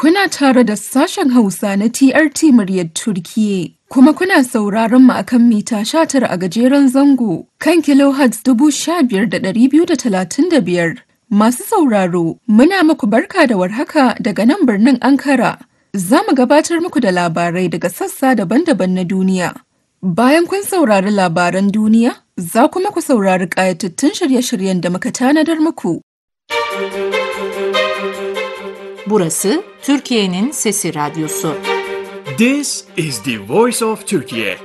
Kuna tare da sashen Hausa na TRT muryar Turkiyya. Kuma kuna sauraron mu akan mita 19 a gajeren zango kan kilohertz 15,235. Masu sauraro, muna muku barka da warhaka daga nan birnin Ankara. Za mu gabatar muku da labarai daga sassa daban-daban na duniya. Bayan kun saurari labaran duniya, za kuma ku saurari ƙayatattun shirye-shiryen da muka tanadar muku. Burası Türkiye'nin Sesi Radyosu. This is the voice of Turkey.